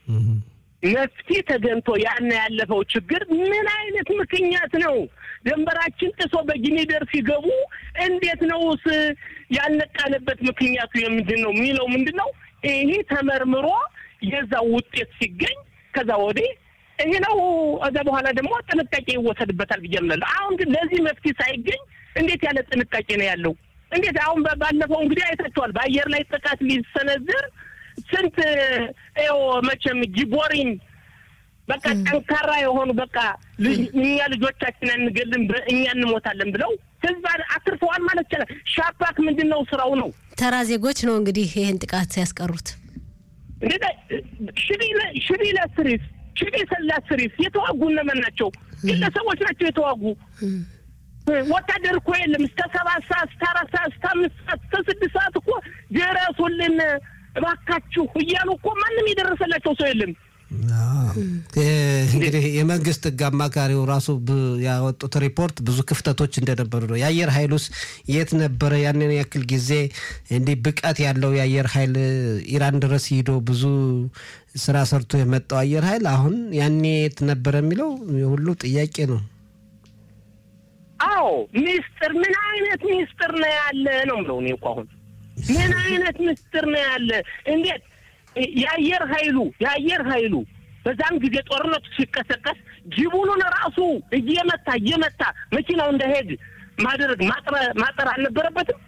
መፍትሄ ተገንቶ ያን ያለፈው ችግር ምን አይነት ምክንያት ነው? ድንበራችን ጥሶ በጊኒደር ሲገቡ እንዴት ነውስ ያልነቃንበት ምክንያቱ የምንድን ነው የሚለው ምንድን ነው? ይሄ ተመርምሮ የዛ ውጤት ሲገኝ ከዛ ወዲህ ይሄ ነው። እዛ በኋላ ደግሞ ጥንቃቄ ይወሰድበታል ብዬ እምላለሁ። አሁን ግን ለዚህ መፍትሄ ሳይገኝ እንዴት ያለ ጥንቃቄ ነው ያለው? እንዴት አሁን ባለፈው እንግዲህ አይታችኋል። በአየር ላይ ጥቃት ሊሰነዝር ስንት ው መቼም ጊቦሪን በቃ ጠንካራ የሆኑ በቃ እኛ ልጆቻችን አንገልም እኛ እንሞታለን ብለው ህዝብ አትርፈዋል ማለት ይቻላል። ሻፓክ ምንድን ነው ስራው ነው ተራ ዜጎች ነው እንግዲህ ይህን ጥቃት ያስቀሩት። ሽቢ ለስሪስ ሽቢ ለስሪስ የተዋጉ እነማን ናቸው? ግለሰቦች ናቸው የተዋጉ። ወታደር እኮ የለም። እስከ ሰባት ሰዓት እስከ አራት ሰዓት እስከ አምስት ሰዓት እስከ ስድስት ሰዓት እኮ ድረሱልን እባካችሁ እያሉ እኮ ማንም የደረሰላቸው ሰው የለም። እንግዲህ የመንግስት ህግ አማካሪው ራሱ ያወጡት ሪፖርት ብዙ ክፍተቶች እንደነበሩ ነው። የአየር ኃይሉስ የት ነበረ? ያንን ያክል ጊዜ እንዲህ ብቃት ያለው የአየር ኃይል ኢራን ድረስ ሂዶ ብዙ ስራ ሰርቶ የመጣው አየር ኃይል አሁን ያኔ የት ነበረ የሚለው ሁሉ ጥያቄ ነው። አዎ ሚስጥር፣ ምን አይነት ሚስጥር ነው ያለ ነው ምለው እኔ እኮ አሁን ምን አይነት ምስጢር ነው ያለ? እንዴት የአየር ኃይሉ የአየር ኃይሉ በዛም ጊዜ ጦርነቱ ሲቀሰቀስ ጅቡኑን ራሱ እየመታ እየመታ መኪናው እንዳይሄድ ማድረግ ማጠር አልነበረበትም?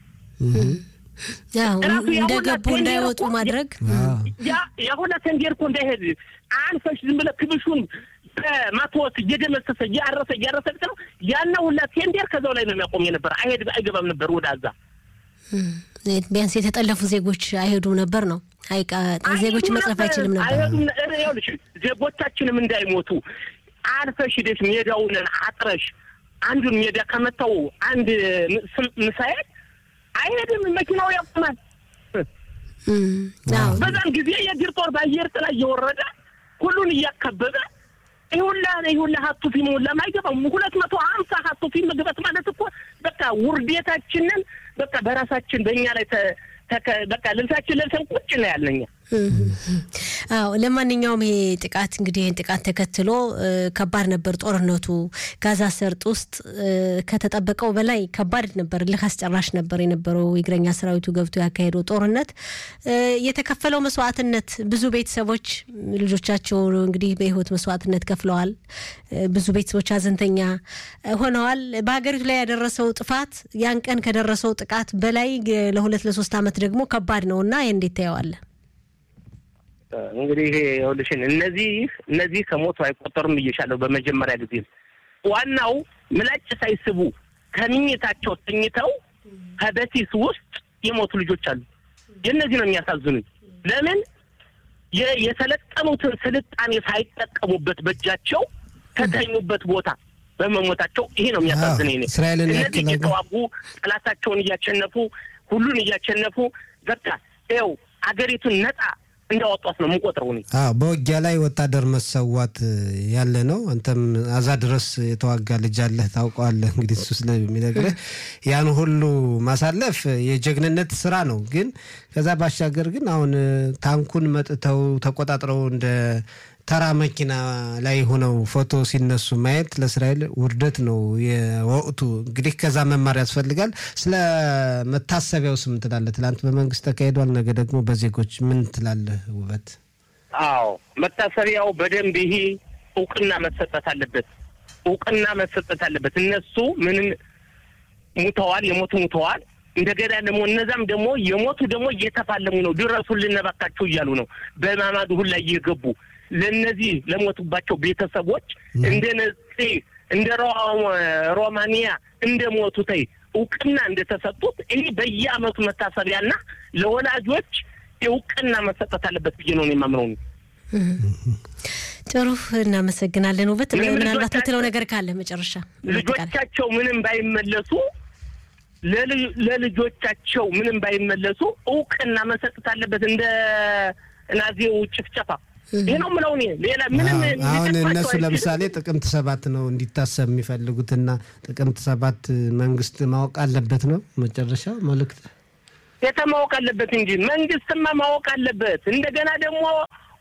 እንደገቡ እንዳይወጡ ማድረግ የሁለ ሰንዴር እኮ እንዳይሄድ አንፈሽ ዝም ብለህ ክብሹን በማትወት እየደመሰሰ እያረሰ እያረሰ ነው ያነ ሁላ ቴንዴር ከዛው ላይ ነው የሚያቆም የነበረ አይሄድ አይገባም ነበር ወደ አዛ ቢያንስ የተጠለፉ ዜጎች አይሄዱ ነበር ነው። ዜጎች መጽረፍ አይችልም ነበር። ይኸውልሽ ዜጎቻችንም እንዳይሞቱ አልፈሽ ሂደሽ ሜዳውን አጥረሽ አንዱን ሜዳ ከመታው አንድ ምሳኤል አይሄድም፣ መኪናው ያቆማል። በዛን ጊዜ የእግር ጦር በአየር ጥላ እየወረደ ሁሉን እያከበበ ይሁላ ይሁላ ሀቱ ፊልም ሁላ አይገባም። ሁለት መቶ ሀምሳ ሀቱ ፊልም መግባት ማለት እኮ በቃ ውርዴታችንን በቃ በራሳችን በእኛ ላይ በቃ ልብሳችን ለብሰን ቁጭ ነው ያለኛ። አዎ ለማንኛውም ይሄ ጥቃት እንግዲህ ይህን ጥቃት ተከትሎ ከባድ ነበር ጦርነቱ። ጋዛ ሰርጥ ውስጥ ከተጠበቀው በላይ ከባድ ነበር፣ እልህ አስጨራሽ ነበር የነበረው የእግረኛ ሰራዊቱ ገብቶ ያካሄደው ጦርነት። የተከፈለው መስዋዕትነት ብዙ ቤተሰቦች ልጆቻቸው እንግዲህ በህይወት መስዋዕትነት ከፍለዋል። ብዙ ቤተሰቦች ሀዘንተኛ ሆነዋል። በሀገሪቱ ላይ ያደረሰው ጥፋት ያን ቀን ከደረሰው ጥቃት በላይ ለሁለት ለሶስት ዓመት ደግሞ ከባድ ነው እና ይህ እንዴት ታየዋለህ? እንግዲህ ይኸውልሽን እነዚህ እነዚህ ከሞቱ አይቆጠሩም ብዬሻለሁ። በመጀመሪያ ጊዜ ዋናው ምላጭ ሳይስቡ ከምኝታቸው ተኝተው ከበሲስ ውስጥ የሞቱ ልጆች አሉ። የእነዚህ ነው የሚያሳዝኑኝ። ለምን የሰለጠኑትን ስልጣኔ ሳይጠቀሙበት በእጃቸው ከተኙበት ቦታ በመሞታቸው ይሄ ነው የሚያሳዝነኝ። እስራኤልን እነዚህ እየተዋጉ ጠላታቸውን እያሸነፉ ሁሉን እያሸነፉ በቃ ይኸው አገሪቱን ነጻ እንዳወጧት ነው የምንቆጥረው። እኔ አዎ በውጊያ ላይ ወታደር መሰዋት ያለ ነው። አንተም አዛ ድረስ የተዋጋ ልጅ አለህ ታውቀዋለህ። እንግዲህ እሱ ስለሚነግርህ ያን ሁሉ ማሳለፍ የጀግንነት ስራ ነው። ግን ከዛ ባሻገር ግን አሁን ታንኩን መጥተው ተቆጣጥረው እንደ ተራ መኪና ላይ ሆነው ፎቶ ሲነሱ ማየት ለእስራኤል ውርደት ነው የወቅቱ። እንግዲህ ከዛ መማር ያስፈልጋል። ስለ መታሰቢያው ስም ትላለህ? ትላንት በመንግስት ተካሂዷል፣ ነገ ደግሞ በዜጎች ምን ትላለህ? ውበት አዎ መታሰቢያው በደንብ ይሄ እውቅና መሰጠት አለበት። እውቅና መሰጠት አለበት። እነሱ ምንም ሙተዋል፣ የሞቱ ሙተዋል። እንደገና ደግሞ እነዛም ደግሞ የሞቱ ደግሞ እየተፋለሙ ነው። ድረሱልን እባካችሁ እያሉ ነው። በማማዱ ሁላ እየገቡ ለእነዚህ ለሞቱባቸው ቤተሰቦች እንደ ነጽ እንደ ሮማኒያ እንደ ሞቱተይ እውቅና እንደተሰጡት ይህ በየአመቱ መታሰቢያና ለወላጆች እውቅና መሰጠት አለበት ብዬ ነው የማምነው። ጥሩ እናመሰግናለን። ውበት ምናልባት ምትለው ነገር ካለ መጨረሻ ልጆቻቸው ምንም ባይመለሱ ለልጆቻቸው ምንም ባይመለሱ እውቅና መሰጠት አለበት እንደ ናዚው ጭፍጨፋ ይህ ነው የምለው እኔ። ሌላ ምንም አሁን እነሱ ለምሳሌ ጥቅምት ሰባት ነው እንዲታሰብ የሚፈልጉትና ጥቅምት ሰባት መንግስት ማወቅ አለበት ነው መጨረሻ መልእክት የተ ማወቅ አለበት እንጂ መንግስትማ ማወቅ አለበት። እንደገና ደግሞ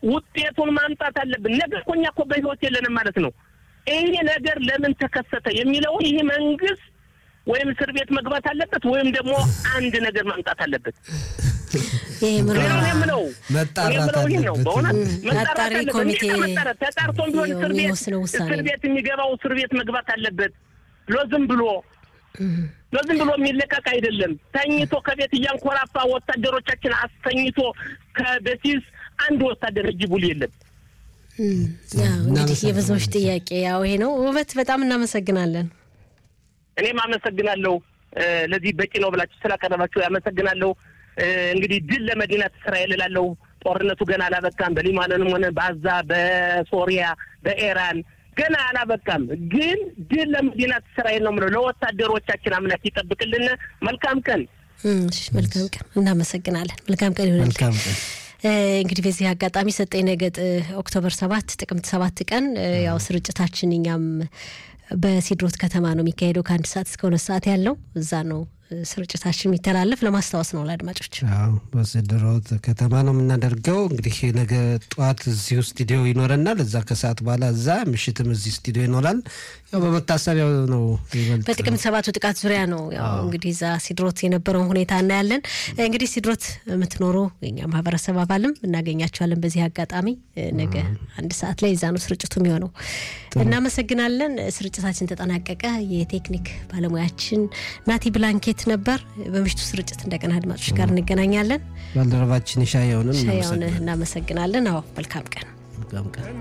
ውጤቱን ማምጣት አለብን። ነገ እኮ እኛ እኮ በህይወት የለንም ማለት ነው። ይሄ ነገር ለምን ተከሰተ የሚለውን ይህ መንግስት ወይም እስር ቤት መግባት አለበት ወይም ደግሞ አንድ ነገር ማምጣት አለበት። ይሄ ምርመራ እኔ የምለው መጣራት እኔ የምለው ይህ ነው። አለበት። በእውነት ም፣ መጣራት አጣሪ አለበት። ኮሚቴ መጣራት ተጣርቶም ቢሆን እስር ቤት የሚወስነው ውሳኔ እስር ነው። ቤት የሚገባው እስር ቤት መግባት አለበት። ለዝም ብሎ ለዝም ብሎ የሚለቀቅ አይደለም። ተኝቶ ከቤት እያንኮራፋ ወታደሮቻችን አስተኝቶ ከበሲስ አንድ ወታደር እጅ ቡል የለም። እም፣ ያው እንግዲህ የብዙዎች ጥያቄ ያው ይሄ ነው። ውበት በጣም እናመሰግናለን። እኔም አመሰግናለሁ እ፣ ለዚህ በቂ ነው ብላችሁ ስላቀረባችሁ ያመሰግናለሁ። እ፣ እንግዲህ ድል ለመዲናት እስራኤል እላለሁ። ጦርነቱ ገና አላበቃም። በሊባኖንም ሆነ በአዛ፣ በሶሪያ፣ በኢራን ገና አላበቃም። ግን ድል ለመዲናት እስራኤል ነው የምለው። ለወታደሮቻችን አምላክ ይጠብቅልን። መልካም ቀን። እም፣ እሺ፣ መልካም ቀን። እናመሰግናለን። መልካም ቀን ይሆናል። መልካም ቀን። እ፣ እንግዲህ በዚህ አጋጣሚ ሰጠኝ ነገጥ እ፣ ኦክቶበር ሰባት ጥቅምት ሰባት ቀን እ፣ ያው ስርጭታችን እኛም በሲድሮት ከተማ ነው የሚካሄደው ከአንድ ሰዓት እስከ ሁለት ሰዓት ያለው እዛ ነው እ፣ ስርጭታችን የሚተላለፍ ለማስታወስ ነው ለአድማጮች። አዎ በስድሮት ከተማ ነው የምናደርገው። እንግዲህ ነገ ጠዋት እዚሁ ስቱዲዮ ይኖረናል። እዛ ከሰዓት በኋላ እዛ፣ ምሽትም እዚህ ስቱዲዮ ይኖራል። ያው በመታሰቢያው ነው ይበልጥ በጥቅምት ሰባቱ ጥቃት ዙሪያ ነው ያው እንግዲህ እዛ ሲድሮት የነበረውን ሁኔታ እናያለን። እንግዲህ ሲድሮት የምትኖሩ የኛ ማህበረሰብ አባልም እናገኛቸዋለን። በዚህ አጋጣሚ እ፣ ነገ አንድ ሰዓት ላይ እዛ ነው ስርጭቱ የሚሆነው። እናመሰግናለን። ስርጭታችን ተጠናቀቀ። የቴክኒክ ባለሙያችን ናቲ ብላንኬት ነበር። በምሽቱ ስርጭት እንደገና አድማጮች ጋር እንገናኛለን። ባልደረባችን ሻየውንም ሻያውን እናመሰግናለን። አዎ መልካም ቀን። መልካም ቀን